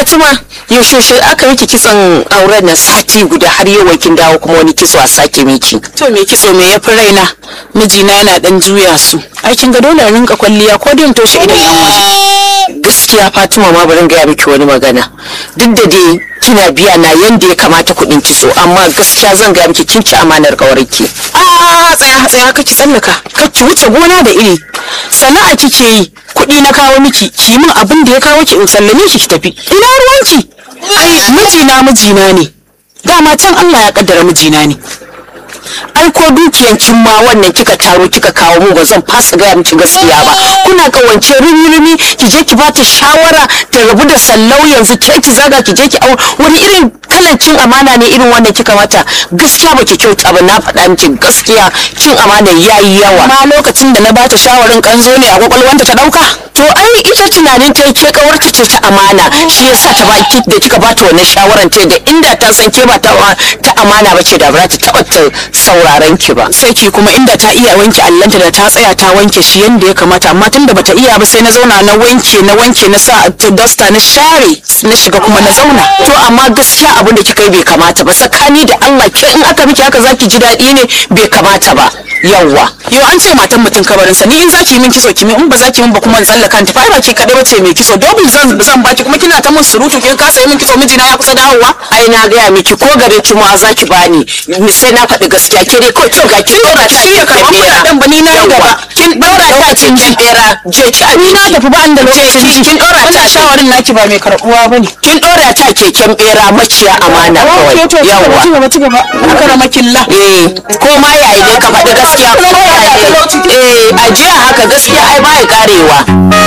fatima yaushe yaushe aka miki kitson auren na sati guda har yau kin dawo kuma wani kitso a sake miki to me kitso me ya fi raina mijina yana dan juya su aikin ga dole in rinka kwalliya ko din toshe idan yan waje gaskiya fatima ma bari in gaya miki wani magana duk da dai kina biya na yanda ya kamata kuɗin kitso amma gaskiya zan gaya miki kin ci amanar kawarki a tsaya tsaya kake tsallaka kake wuce gona da iri sana'a kike yi kuɗi na kawo miki ki min abin da ya kawo ki in sallame ki ki tafi ina ruwanki ai mijina mijina ne dama can Allah ya kaddara mijina ne ai ko dukiyan kin ma wannan kika taro kika kawo mu ba zan fasa gaya miki gaskiya ba kuna kawance rumi-rumi ki je ki bata shawara ta rabu da sallau yanzu ke ki zaga ki je ki au wani irin kalan cin amana ne irin wannan kika mata gaskiya ba ki kyauta ba na faɗa miki gaskiya cin amana yayi yawa ma lokacin da na bata shawarin kanzo ne a kwakwalwanta ta dauka to ai ita tunanin ta ke kawarta ce ta amana shi yasa ta baki da kika bata wannan shawaran ta da inda ta san ke ba ta ta amana ba ce da ba ta taba ta sauraron ki ba sai ki kuma inda ta iya wanke allanta da ta tsaya ta wanke shi yanda ya kamata amma tunda bata iya ba sai na zauna na wanke na wanke na sa ta dasta na share na shiga kuma na zauna to amma gaskiya abin da kika yi bai kamata ba tsakani da Allah ke in aka miki haka zaki ji daɗi ne bai kamata ba yawwa yau an ce matan mutum kabarinsa ni in zaki yi min kiso ki min in ba zaki min ba kuma in tsallaka ta fa ba ki kadai bace mai kiso double zan zan baki kuma kina ta mun surutu kin kasa yi min kiso mijina ya kusa dawowa ai na gaya miki ko gare ki ma zaki bani ni sai na faɗi gaskiya ke dai kawai kin ga kin dora ta shirya karɓar kuɗaɗen ba ni na yi gaba kin dora ta cikin bera je ki ni na tafi ba an da lokacin ji kin dora ta shawarin naki ba mai karɓuwa bane kin dora ta keken bera maciya amana kawai yawa ci gaba ci gaba aka rama killa eh ko ma yayi ne ka faɗi gaskiya ko yayi eh ajiya haka gaskiya ai ba ya karewa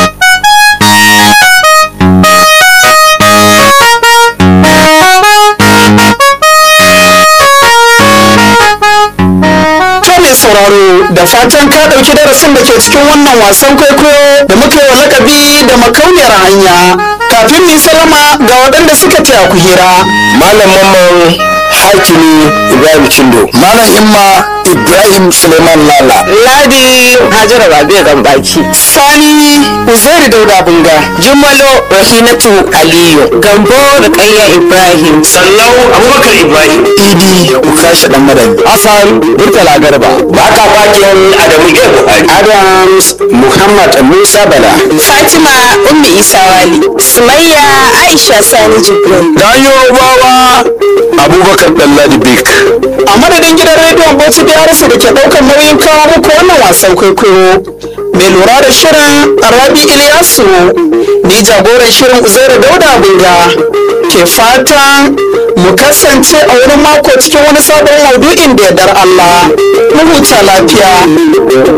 sauraro da fatan ka ɗauki darasin da ke cikin wannan wasan kwaikwayo da muka yi wa lakabi da makauniyar hanya kafin mu salama ga waɗanda suka taya ku hira malam mamman hakimi ibrahim cindo malam imma ibrahim suleiman lala ladi hajara rabi'a gambaki sani uzairi dauda bunga jumalo rahinatu aliyu gambo rukayya ibrahim sallau abubakar ibrahim idi ukashi dan madani hassan murtala garba baka bakin adamu ge buhari adams muhammad musa bala fatima ummi isa wali sumayya aisha sani jibrin dayo bawa abubakar dalladi bik a madadin gidan rediyon bauchi da yarasa da ke ɗaukar nauyin kawo muku wannan wasan kwaikwayo mai lura da shirin rabi iliyasu ni jagoran shirin uzairu dauda bunga ke fatan mu kasance a wani mako cikin wani sabon maudu'in da yardar allah mu huta lafiya